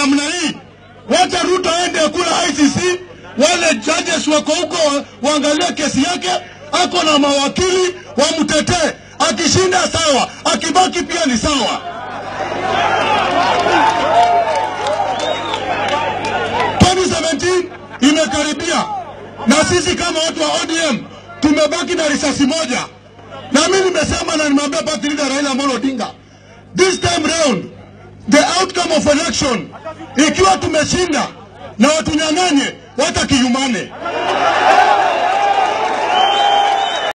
namna hii. Wacha Ruto aende kula ICC, wale judges wako huko wa- waangalie kesi yake, ako na mawakili wamtetee. Akishinda sawa, akibaki pia ni sawa. 2017 imekaribia na sisi kama watu wa ODM tumebaki na risasi moja, na mimi nimesema na nimeambia party leader Raila Amolo Odinga, this time round the outcome of election, ikiwa tumeshinda na watunyang'anye, wacha kiumane.